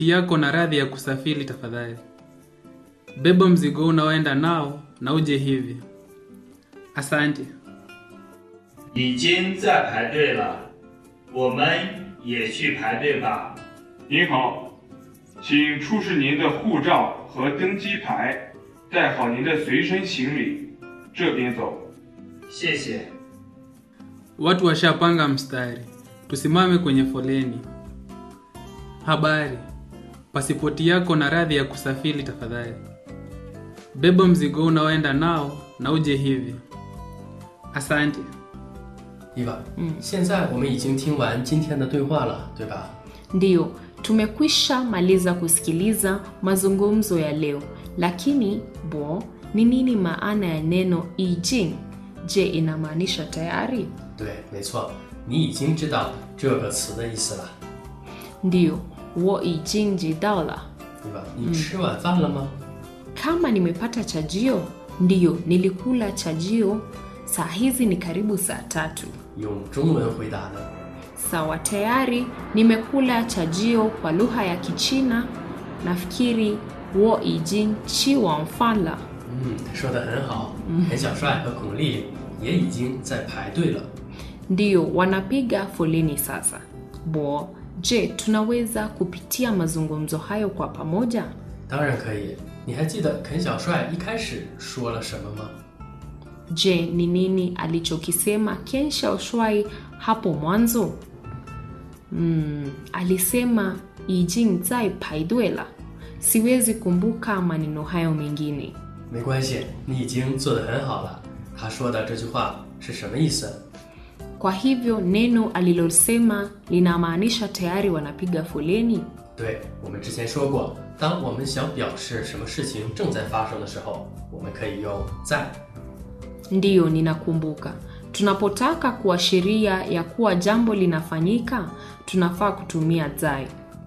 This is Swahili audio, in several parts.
yako na radhi ya kusafiri tafadhali. Beba mzigo unaoenda nao na uje hivi. Asante. 已经在排队了，我们也去排队吧。 您好，请出示您的护照和登机牌，带好您的随身行李，这边走。 谢谢。 Watu washapanga mstari, tusimame kwenye foleni. Habari, pasipoti yako na radhi ya kusafiri tafadhali. Beba mzigo unaoenda nao na uje hivi. Asante. 伊娃，嗯，现在我们已经听完今天的对话了，对吧？ Ndiyo, tumekwisha maliza kusikiliza mazungumzo ya leo, lakini bo, ni nini maana ya neno ijing? Je, inamaanisha tayari? 对，没错，你已经知道这个词的意思了， Ndiyo, wo ijing jidao 对吧？你吃晚饭了吗？ Kama nimepata chajio? Ndiyo, nilikula chajio. Saa hizi ni karibu saa tatu. 用中文回答呢？ Sawa, tayari nimekula chajio kwa lugha ya Kichina. Nafikiri wo ijing chi wang fan la. 嗯，说的很好。陈小帅和巩俐也已经在排队了。 Ndiyo, wanapiga foleni sasa. Bo, je, tunaweza kupitia mazungumzo hayo kwa pamoja? 当然可以。你还记得肯小帅一开始说了什么吗？ Je, ni nini alichokisema Ken Shaoshwai hapo mwanzo? Mm, alisema Ijing zai paidwe la. Siwezi kumbuka maneno hayo mengine. 没关系，你已经做得很好了。他说的这句话是什么意思？ Kwa hivyo neno alilosema linamaanisha tayari wanapiga foleni. 对，我们之前说过，当我们想表示什么事情正在发生的时候，我们可以用在。 Ndiyo, ninakumbuka. Tunapotaka kuashiria ya kuwa jambo linafanyika, tunafaa kutumia zai.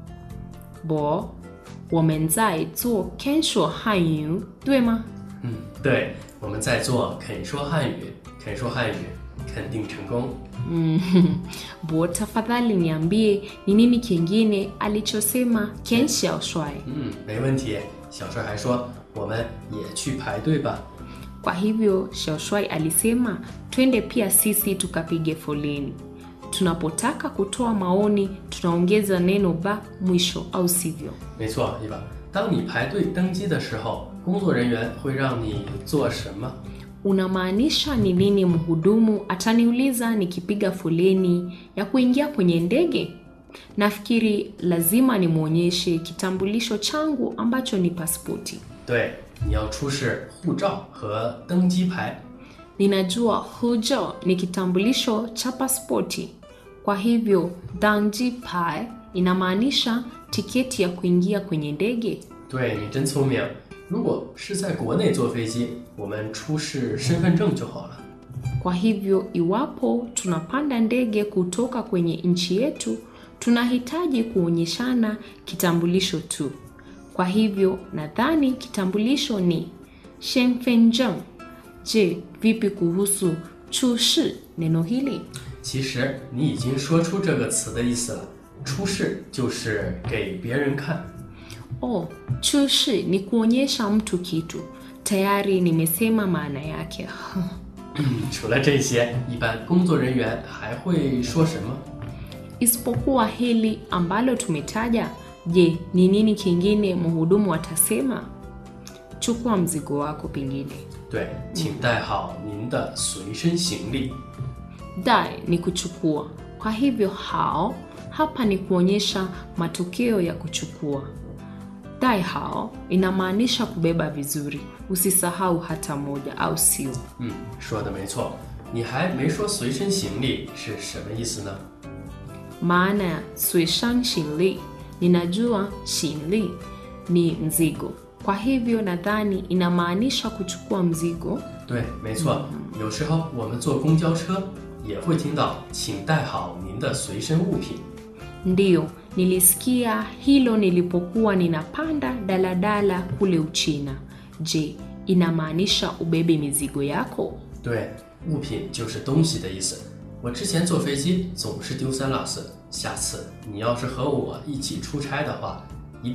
Bo, 我们在做 kensho hanyu, 对吗？ 嗯，对，我们在做肯说汉语，肯说汉语，肯定成功。 Mm, Bo, tafadhali niambie ni nini kingine alichosema Ken Xiaoshuai. 嗯，没问题。小帅还说，我们也去排队吧。 Kwa hivyo Xiaoshuai alisema twende pia sisi tukapige foleni. Tunapotaka kutoa maoni tunaongeza neno ba mwisho, au sivyo? 没错，对吧？当你排队登机的时候，工作人员会让你做什么？ Unamaanisha ni lini mhudumu ataniuliza nikipiga foleni ya kuingia kwenye ndege? Nafikiri lazima nimwonyeshe kitambulisho changu ambacho ni pasipoti. 对，你要出示护照和登机牌。 Ninajua hujo ni kitambulisho cha pasipoti. Kwa hivyo danji pai inamaanisha tiketi ya kuingia kwenye ndege. 对你真聪明。如果是在国内坐飞机，我们出示身份证就好了。 Kwa hivyo iwapo tunapanda ndege kutoka kwenye nchi yetu, tunahitaji kuonyeshana kitambulisho tu. Kwa hivyo nadhani kitambulisho ni shenfenzheng. Je, vipi kuhusu chushi neno hili? 其实你已经说出这个词的意思了，出示就是给别人看。 Oh, chushi ni kuonyesha mtu kitu. Tayari nimesema maana yake. 除了这些，一般工作人员还会说什么？ Isipokuwa hili ambalo tumetaja, je, ni nini kingine mhudumu atasema? Chukua mzigo wako pengine. 对，请带好您的随身行李。 Dai ni kuchukua. Kwa hivyo hao hapa ni kuonyesha matokeo ya kuchukua. Dai hao inamaanisha kubeba vizuri. Usisahau hata moja, au sio? 嗯，说的没错。你还没说随身行李是什么意思呢？ Maana ya suishan shinli, ninajua shinli ni mzigo. Kwa hivyo nadhani inamaanisha kuchukua mzigo. 对，没错。有时候我们坐公交车也会听到“请带好您的随身物品”。 Ndiyo, nilisikia hilo nilipokuwa ninapanda daladala kule Uchina. Je, inamaanisha ubebe mizigo yako? 对，物品就是东西的意思。我之前坐飞机总是丢三落四，下次你要是和我一起出差的话，